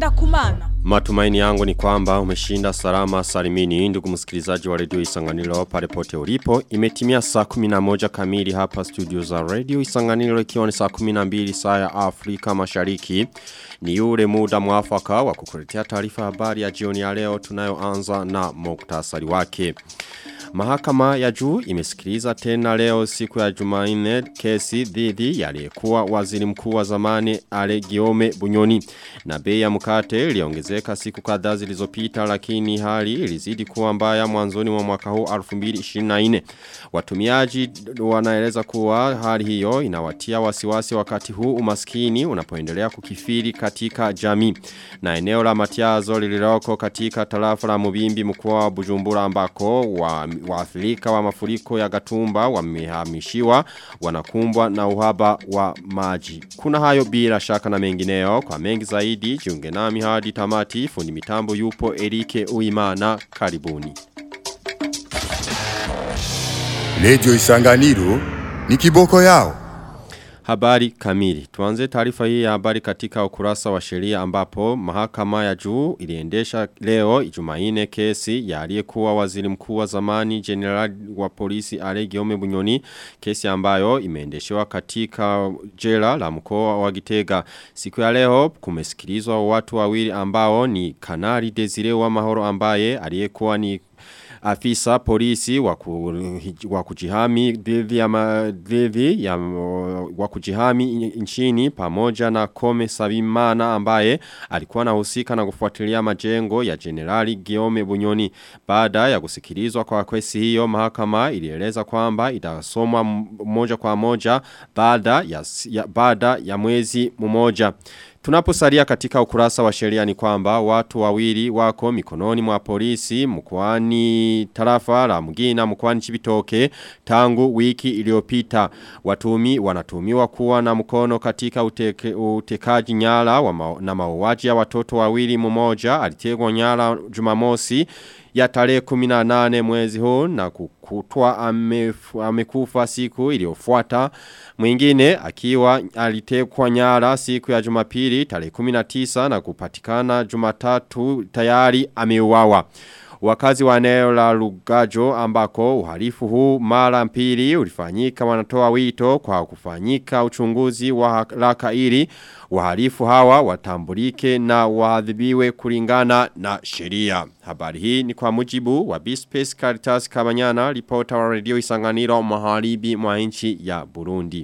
Henda kumana. Matumaini yangu ni kwamba umeshinda salama salimini ndugu msikilizaji wa redio Isanganiro pale pote ulipo. Imetimia saa 11 kamili hapa studio za redio Isanganiro ikiwa ni saa 12 saa ya Afrika Mashariki. Ni ule muda mwafaka wa kukuletea taarifa habari ya jioni ya leo tunayoanza na muktasari wake. Mahakama ya juu imesikiliza tena leo siku ya Jumanne kesi dhidi ya aliyekuwa waziri mkuu wa zamani Ale Giome Bunyoni na bei ya mkate iliongezeka siku kadhaa zilizopita lakini hali ilizidi kuwa mbaya mwanzoni mwa mwaka huu 2024 watumiaji wanaeleza kuwa hali hiyo inawatia wasiwasi wakati huu umaskini unapoendelea kukifiri katika jamii na eneo la Matiazo lililoko katika tarafa la Mubimbi mkoa wa Bujumbura ambako wa waathirika wa mafuriko ya Gatumba wamehamishiwa wanakumbwa na uhaba wa maji. Kuna hayo bila shaka na mengineo kwa mengi zaidi jiunge nami hadi tamati fundi mitambo yupo Erike Uimana karibuni. Lejo Isanganiro ni kiboko yao. Habari kamili. Tuanze taarifa hii ya habari katika ukurasa wa sheria ambapo mahakama ya juu iliendesha leo Ijumaine kesi ya aliyekuwa waziri mkuu wa zamani general wa polisi Ale Giome Bunyoni kesi ambayo imeendeshwa katika jela la mkoa wa Gitega. Siku ya leo kumesikilizwa watu wawili ambao ni Kanali Desire wa Mahoro ambaye aliyekuwa ni afisa polisi wa kujihami dhidi ya dhidi ya wa kujihami nchini pamoja na Kome Sabimana ambaye alikuwa anahusika na kufuatilia majengo ya Generali Giome Bunyoni baada ya kusikilizwa kwa kesi hiyo mahakama ilieleza kwamba itasomwa moja kwa moja baada ya, ya baada ya mwezi mmoja Tunaposalia katika ukurasa wa sheria ni kwamba watu wawili wako mikononi mwa polisi mkoani tarafa la Mugina mkoani Chibitoke tangu wiki iliyopita. Watumi wanatumiwa kuwa na mkono katika uteke, utekaji nyara wa ma, na mauaji ya watoto wawili mmoja alitegwa nyara Jumamosi ya tarehe 18 mwezi huu na kukutwa amekufa siku iliyofuata mwingine akiwa alitekwa nyara siku ya Jumapili tarehe 19 na kupatikana Jumatatu tayari ameuawa Wakazi wa eneo la Lugajo ambako uhalifu huu mara mpili ulifanyika wanatoa wito kwa kufanyika uchunguzi wa haraka ili wahalifu hawa watambulike na waadhibiwe kulingana na sheria. Habari hii ni kwa mujibu wa Bispace Caritas Kabanyana, ripota wa radio Isanganiro maharibi mwa nchi ya Burundi.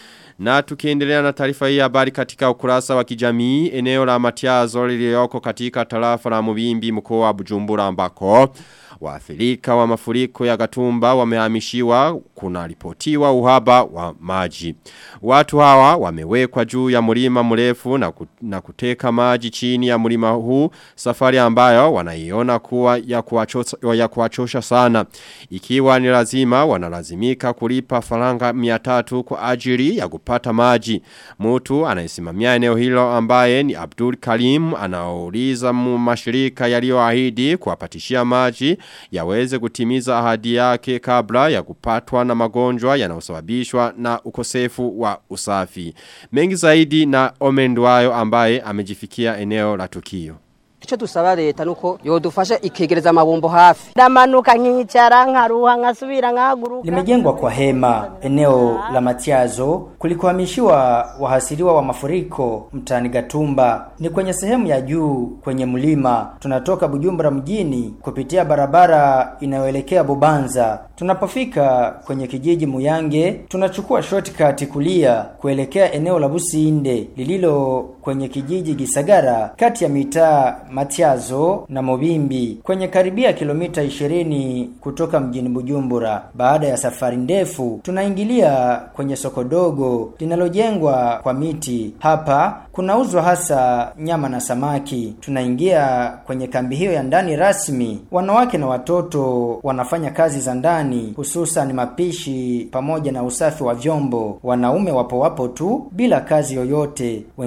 Na tukiendelea na taarifa hii habari katika ukurasa wa kijamii eneo la Matiazo lililoko katika tarafa la Mubimbi mkoa wa Bujumbura ambako waathirika wa mafuriko ya Gatumba wamehamishiwa kuna ripotiwa uhaba wa maji. Watu hawa wamewekwa juu ya mlima mrefu na, ku, na kuteka maji chini ya mlima huu safari ambayo wanaiona kuwa ya kuwachosha, ya kuwachosha sana. Ikiwa ni lazima wanalazimika kulipa faranga 300 kwa ajili ya kupata maji. Mtu anayesimamia eneo hilo ambaye ni Abdul Karim anauliza mashirika yaliyoahidi kuwapatishia maji yaweze kutimiza ahadi yake kabla ya kupatwa na magonjwa yanayosababishwa na ukosefu wa usafi. Mengi zaidi na Omendwayo ambaye amejifikia eneo la tukio. Ico dusaba leta nuko yodufasha ikegereza amabombo hafi. Ndamanuka nkicara nkaruha nkasubira nkahaguruka. Limejengwa kwa hema eneo la Matiazo kulikohamishiwa wahasiriwa wa mafuriko mtaani Gatumba. Ni kwenye sehemu ya juu kwenye mlima. Tunatoka Bujumbura mjini kupitia barabara inayoelekea Bubanza. Tunapofika kwenye kijiji Muyange, tunachukua shortcut kulia kuelekea eneo la Businde lililo kwenye kijiji Gisagara kati ya mitaa Matiazo na Mobimbi kwenye karibia kilomita 20 kutoka mjini Bujumbura. Baada ya safari ndefu, tunaingilia kwenye soko dogo linalojengwa kwa miti. Hapa kunauzwa hasa nyama na samaki. Tunaingia kwenye kambi hiyo ya ndani rasmi. Wanawake na watoto wanafanya kazi za ndani, hususan mapishi pamoja na usafi wa vyombo. Wanaume wapo wapo tu bila kazi yoyote. Wengine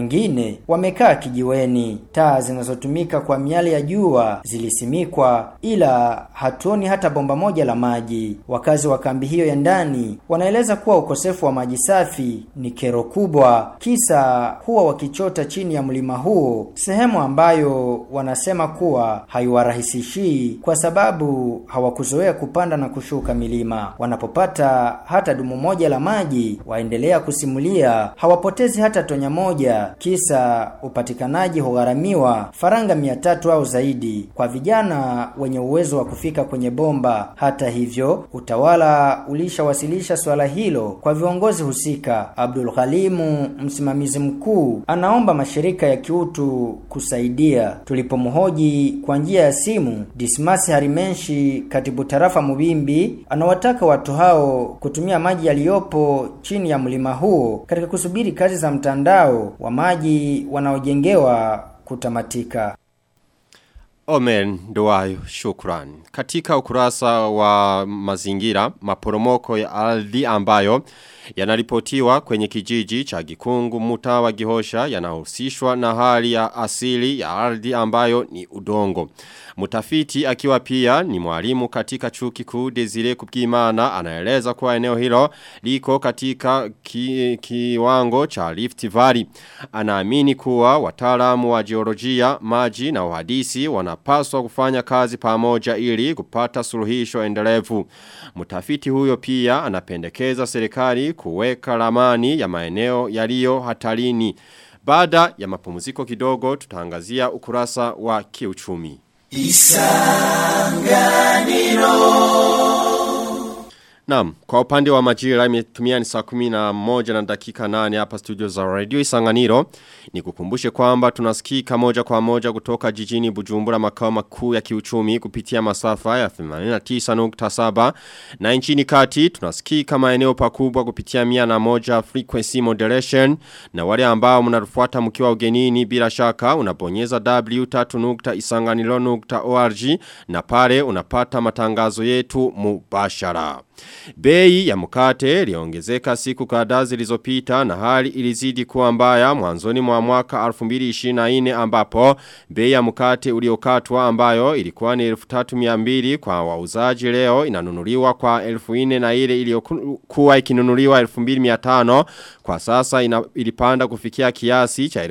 wengine wamekaa kijiweni. Taa zinazotumika kwa miale ya jua zilisimikwa, ila hatuoni hata bomba moja la maji. Wakazi wa kambi hiyo ya ndani wanaeleza kuwa ukosefu wa maji safi ni kero kubwa, kisa huwa wakichota chini ya mlima huo, sehemu ambayo wanasema kuwa haiwarahisishii kwa sababu hawakuzoea kupanda na kushuka milima. Wanapopata hata dumu moja la maji, waendelea kusimulia hawapotezi hata tonya moja, kisa upatikanaji hugharamiwa faranga mia tatu au zaidi kwa vijana wenye uwezo wa kufika kwenye bomba. Hata hivyo, utawala ulishawasilisha swala hilo kwa viongozi husika. Abdul Khalimu, msimamizi mkuu, anaomba mashirika ya kiutu kusaidia. Tulipomhoji kwa njia ya simu, Dismas Harimenshi, katibu tarafa Mubimbi, anawataka watu hao kutumia maji yaliyopo chini ya mlima huo katika kusubiri kazi za mtandao wa maji wanaojengewa kutamatika. Omen Nduwayo, shukran. Katika ukurasa wa mazingira, maporomoko ya ardhi ambayo yanaripotiwa kwenye kijiji cha Gikungu mtaa wa Gihosha yanahusishwa na hali ya asili ya ardhi ambayo ni udongo. Mutafiti akiwa pia ni mwalimu katika chuo kikuu Desire Kubwimana anaeleza kuwa eneo hilo liko katika ki, kiwango cha Rift Valley. Anaamini kuwa wataalamu wa geolojia, maji na uhadisi wanapaswa kufanya kazi pamoja ili kupata suluhisho endelevu. Mutafiti huyo pia anapendekeza serikali kuweka ramani ya maeneo yaliyo hatarini. Baada ya mapumziko kidogo tutaangazia ukurasa wa kiuchumi. Naam, kwa upande wa majira imetumia ni saa kumi na moja na dakika nane hapa studio za radio Isanganiro. Ni kukumbushe kwamba tunasikika moja kwa moja kutoka jijini Bujumbura makao makuu ya kiuchumi kupitia masafa ya 89.7 na nchini kati tunasikika maeneo pakubwa kupitia mia na moja frequency modulation na wale ambao mnarufuata mkiwa ugenini bila shaka unabonyeza w3.isanganiro.org na pale unapata matangazo yetu mubashara. Bei ya mkate iliongezeka siku kadhaa zilizopita na hali ilizidi kuwa mbaya mwanzoni mwa mwaka 2024 ambapo bei ya mkate uliokatwa ambayo ilikuwa ni 3200 kwa wauzaji leo inanunuliwa kwa 1400 na ile iliyokuwa ikinunuliwa 2500 kwa sasa ina, ilipanda kufikia kiasi cha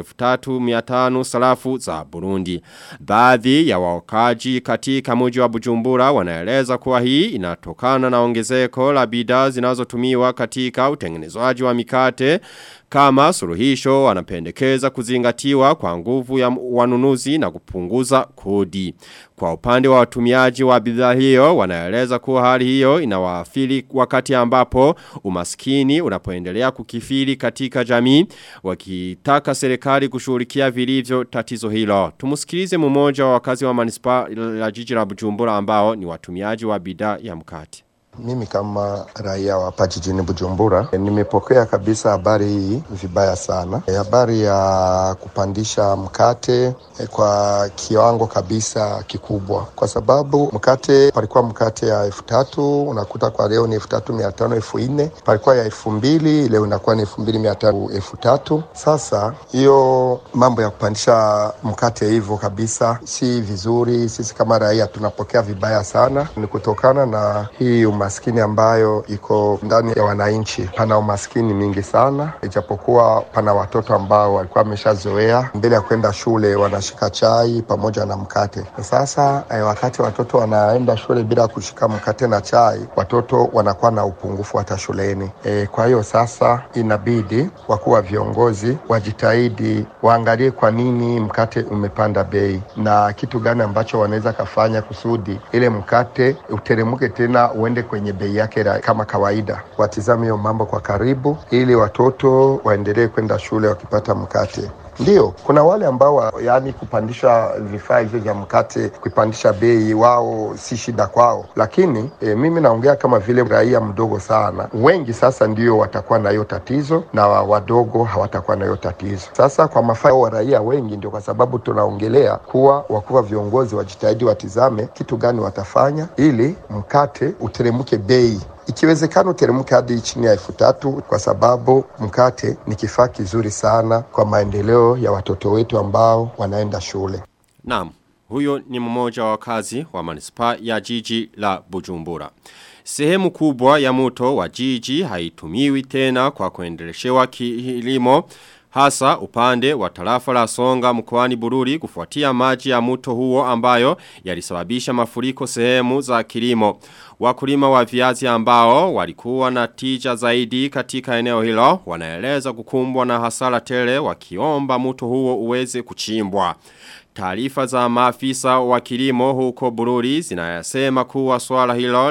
3500 sarafu za Burundi. Baadhi ya wakaji katika mji wa Bujumbura wanaeleza kuwa hii inatokana na ongezeko la bidhaa zinazotumiwa katika utengenezwaji wa mikate kama suluhisho wanapendekeza kuzingatiwa kwa nguvu ya wanunuzi na kupunguza kodi. Kwa upande wa watumiaji wa bidhaa hiyo wanaeleza kuwa hali hiyo inawaathiri wakati ambapo umaskini unapoendelea kukifiri katika jamii wakitaka serikali kushughulikia vilivyo tatizo hilo. Tumusikilize mmoja wa wakazi wa manispa la jiji la Bujumbura ambao ni watumiaji wa bidhaa ya mkate. Mimi kama raia wa hapa jijini Bujumbura e, nimepokea kabisa habari hii vibaya sana. E, habari ya kupandisha mkate e, kwa kiwango kabisa kikubwa, kwa sababu mkate palikuwa mkate ya elfu tatu unakuta kwa leo ni elfu tatu mia tano elfu nne palikuwa ya elfu mbili leo inakuwa ni elfu mbili mia tano elfu tatu Sasa hiyo mambo ya kupandisha mkate hivyo kabisa si vizuri. Sisi kama raia tunapokea vibaya sana, ni kutokana na hii umaskini ambayo iko ndani ya wananchi. Pana umaskini mingi sana, ijapokuwa pana watoto ambao walikuwa wameshazoea mbele ya kwenda shule wanashika chai pamoja na mkate. Sasa eh, wakati watoto wanaenda shule bila kushika mkate na chai, watoto wanakuwa na upungufu hata shuleni. Eh, kwa hiyo sasa inabidi wakuu wa viongozi wajitahidi, waangalie kwa nini mkate umepanda bei na kitu gani ambacho wanaweza kafanya kusudi ile mkate uteremke tena uende kwenye bei yake kama kawaida. Watizame hiyo mambo kwa karibu, ili watoto waendelee kwenda shule wakipata mkate. Ndio, kuna wale ambao yani kupandisha vifaa hivyo vya mkate, kuipandisha bei, wao si shida kwao, lakini e, mimi naongea kama vile raia mdogo sana. Wengi sasa ndio watakuwa na hiyo tatizo na wadogo hawatakuwa na hiyo tatizo. Sasa kwa mafao wa raia wengi, ndio kwa sababu tunaongelea kuwa wakuu wa viongozi wajitahidi, watizame kitu gani watafanya ili mkate uteremke bei ikiwezekana uteremke hadi chini ya elfu tatu kwa sababu mkate ni kifaa kizuri sana kwa maendeleo ya watoto wetu ambao wanaenda shule. Naam, huyo ni mmoja wa wakazi wa manispa ya jiji la Bujumbura. Sehemu kubwa ya mto wa jiji haitumiwi tena kwa kuendeleshewa kilimo hasa upande wa tarafa la Songa mkoani Bururi kufuatia maji ya mto huo ambayo yalisababisha mafuriko sehemu za kilimo. Wakulima wa viazi ambao walikuwa na tija zaidi katika eneo hilo wanaeleza kukumbwa na hasara tele wakiomba mto huo uweze kuchimbwa. Taarifa za maafisa wa kilimo huko Bururi zinayasema kuwa swala hilo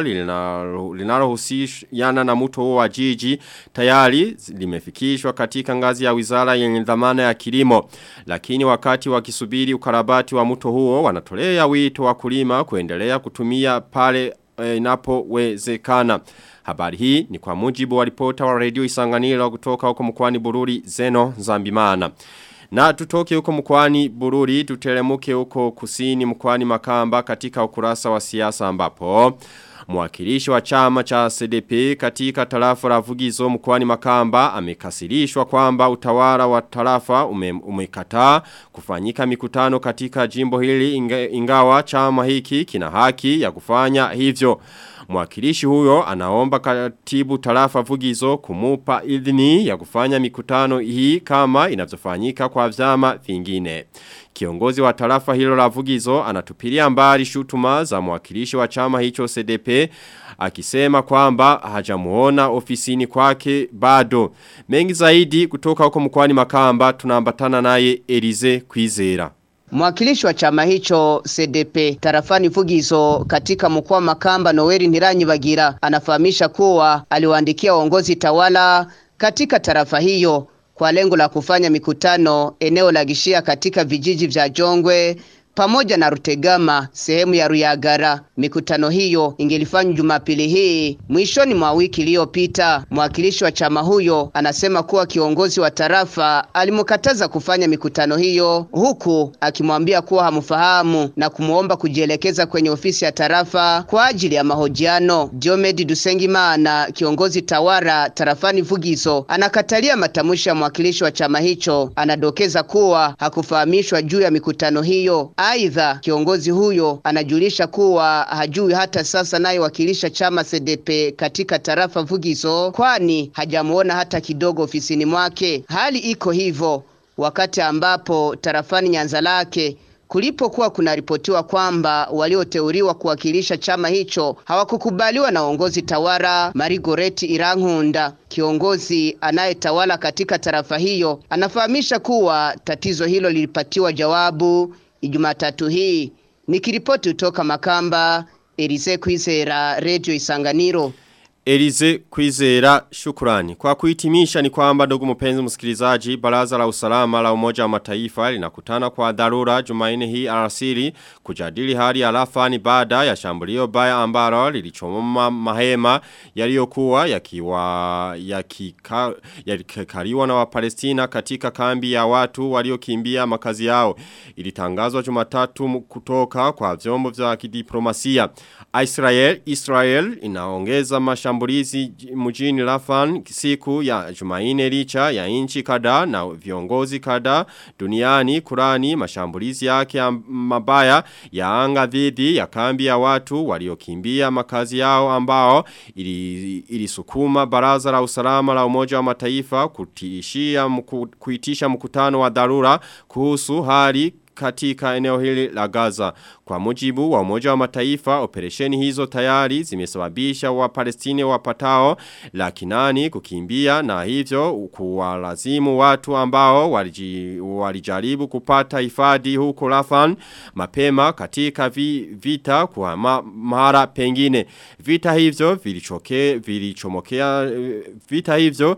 linalohusiana na mto huo wa jiji tayari limefikishwa katika ngazi ya wizara yenye dhamana ya kilimo. Lakini wakati wakisubiri ukarabati wa mto huo wanatolea wito wa kulima kuendelea kutumia pale inapowezekana. Habari hii ni kwa mujibu wa ripota wa redio Isanganiro kutoka huko mkoani Bururi Zeno Zambimana. Na tutoke huko mkwani Bururi, tutelemuke huko kusini mkwani Makamba katika ukurasa wa siasa ambapo. Mwakilishi wa chama cha CDP katika tarafa la Vugizo mkwani Makamba amekasirishwa kwamba utawala wa tarafa ume, umekataa kufanyika mikutano katika jimbo hili inga, ingawa chama hiki kina haki ya kufanya hivyo. Mwakilishi huyo anaomba katibu tarafa vugizo kumupa idhini ya kufanya mikutano hii kama inavyofanyika kwa vyama vingine. Kiongozi wa tarafa hilo la vugizo anatupilia mbali shutuma za mwakilishi wa chama hicho CDP akisema kwamba hajamuona ofisini kwake bado. Mengi zaidi kutoka huko mkwani Makamba tunaambatana naye Elize Kwizera. Mwakilishi wa chama hicho CDP tarafani Vugizo katika mkoa Makamba Noeli Niranyi Bagira anafahamisha kuwa aliwaandikia uongozi tawala katika tarafa hiyo kwa lengo la kufanya mikutano eneo la Gishia katika vijiji vya Jongwe pamoja na Rutegama sehemu ya Ruyagara. Mikutano hiyo ingelifanywa Jumapili hii mwishoni mwa wiki iliyopita. Mwakilishi wa chama huyo anasema kuwa kiongozi wa tarafa alimkataza kufanya mikutano hiyo, huku akimwambia kuwa hamfahamu na kumuomba kujielekeza kwenye ofisi ya tarafa kwa ajili ya mahojiano. Diomed Dusengimana, kiongozi tawara tarafani Vugizo, anakatalia matamshi ya mwakilishi wa chama hicho. Anadokeza kuwa hakufahamishwa juu ya mikutano hiyo. Aidha, kiongozi huyo anajulisha kuwa hajui hata sasa naye wakilisha chama CDP katika tarafa Vugizo, kwani hajamuona hata kidogo ofisini mwake. Hali iko hivyo wakati ambapo tarafani Nyanza lake kulipokuwa kunaripotiwa kwamba walioteuliwa kuwakilisha chama hicho hawakukubaliwa na uongozi tawala. Marigoreti Irankunda, kiongozi anayetawala katika tarafa hiyo, anafahamisha kuwa tatizo hilo lilipatiwa jawabu Ijumatatu hii. Nikiripoti kutoka Makamba, Elise Kwizera, Radio Isanganiro. Elize Kwizera shukurani. Kwa kuhitimisha ni kwamba ndugu mpenzi msikilizaji, baraza la usalama la umoja wa mataifa linakutana kwa dharura Jumanne hii alasiri kujadili hali ya Rafani baada ya shambulio baya ambalo lilichoma mahema yaliyokuwa yakiwa yakika, yakikaliwa na Wapalestina katika kambi ya watu waliokimbia makazi yao. Ilitangazwa Jumatatu kutoka kwa vyombo vya kidiplomasia. Israel Israel inaongeza mashambulizi mjini Rafan siku ya Jumaine licha ya inchi kada na viongozi kada duniani kurani mashambulizi yake ya mabaya ya anga dhidi ya kambi ya watu waliokimbia makazi yao ambao ilisukuma ili baraza la usalama la umoja wa mataifa kutishia mku, kuitisha mkutano wa dharura kuhusu hali katika eneo hili la Gaza. Kwa mujibu wa umoja wa mataifa, operesheni hizo tayari zimesababisha wa Palestine wapatao laki nani kukimbia na hivyo kuwalazimu watu ambao waliji, walijaribu kupata hifadhi huko Rafan mapema katika vi, vita kwa ma, mara pengine. Vita hivyo vilichoke, vilichomokea, vita hivyo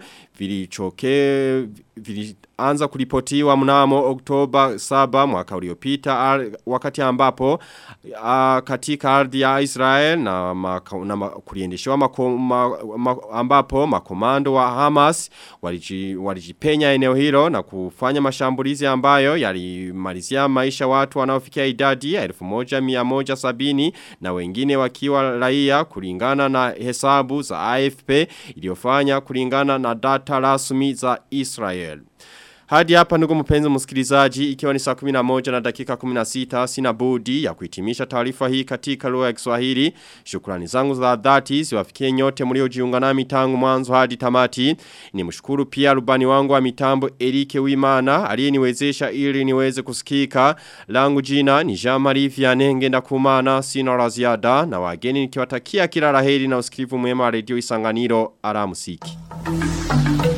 vilichoke, vilianza kuripotiwa mnamo Oktoba 7 mwaka uliopita wakati ambapo uh, katika ardhi ya Israel na, maka, na ma, kuliendeshewa mako, ma, ma, ambapo makomando wa Hamas waliji, walijipenya eneo hilo na kufanya mashambulizi ambayo yalimalizia maisha watu wanaofikia idadi ya 1170 na wengine wakiwa raia kulingana na hesabu za AFP iliyofanya kulingana na data rasmi za Israel. Hadi hapa ndugu mpenzi msikilizaji ikiwa ni saa 11 na dakika 16 sina budi ya kuhitimisha taarifa hii katika lugha ya Kiswahili. Shukrani zangu za dhati ziwafikie nyote mliojiunga nami tangu mwanzo hadi tamati. Nimshukuru pia rubani wangu wa mitambo Erike Wimana aliyeniwezesha ili niweze kusikika. Langu jina ni Jean-Marie Vianney ngenda kumana sina la ziada na wageni nikiwatakia kila laheri na usikivu mwema wa redio Isanganiro alamusiki. Thank you.